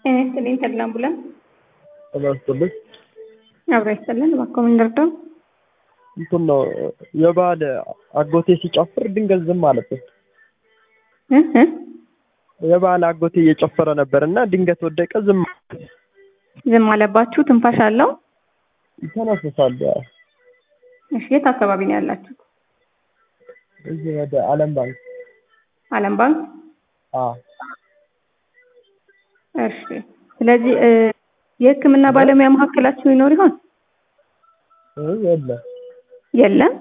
ጤና ይስጥልኝ ተድላ አምቡላንስ ጤና ይስጥልኝ። አብራ ይስጥልን። እባክዎ ምን ልርዳው? እንትን ነው የባህል አጎቴ ሲጨፍር ድንገት ዝም አለብኝ። እ እ የባህል አጎቴ እየጨፈረ ነበር እና ድንገት ወደቀ፣ ዝም አለ። ዝም አለባችሁ? ትንፋሽ አለው? ይተነፍሳል። እሺ፣ የት አካባቢ ነው ያላችሁት? እዚህ ወደ ዓለም ባንክ። ዓለም ባንክ። አዎ እሺ። ስለዚህ እ የሕክምና ባለሙያ መካከላችሁ ይኖር ይሆን? እ የለም የለም።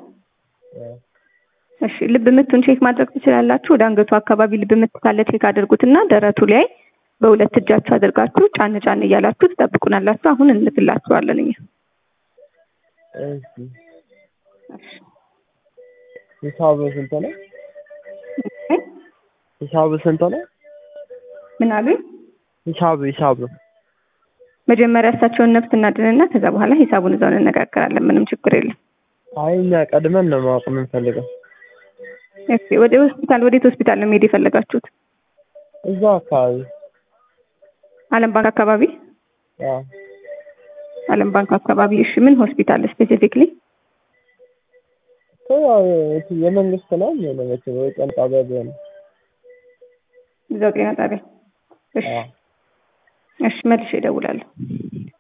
እሺ ልብ ምቱን ቼክ ማድረግ ትችላላችሁ። ወደ አንገቱ አካባቢ ልብ ምት ካለ ቼክ አድርጉትና ደረቱ ላይ በሁለት እጃችሁ አድርጋችሁ ጫን ጫን እያላችሁ ትጠብቁናላችሁ። አሁን እንልክላችኋለን እኛ። እሺ ሂሳቡ ስንት ነው? ሂሳቡ ስንት ነው? ምን አሉኝ? ሂሳቡ ሂሳቡ መጀመሪያ እሳቸውን ነፍስ እናድንና ከዛ በኋላ ሂሳቡን እዛው እንነጋገራለን። ምንም ችግር የለም። አይ እኛ ቀድመን ነው ማወቅ የምንፈልገው። እሺ ወደ ሆስፒታል ወዴት ሆስፒታል ነው መሄድ የፈለጋችሁት? እዛ አካባቢ ዓለም ባንክ አካባቢ? አዎ ዓለም ባንክ አካባቢ። እሺ ምን ሆስፒታል ስፔሲፊክሊ? ያው የመንግስት ነው የሚሆነው መቼም ወይ ጤና ጣቢያ ቢሆን እዛው ጤና ጣቢያ። እሺ አዎ እሺ መልሼ እደውላለሁ።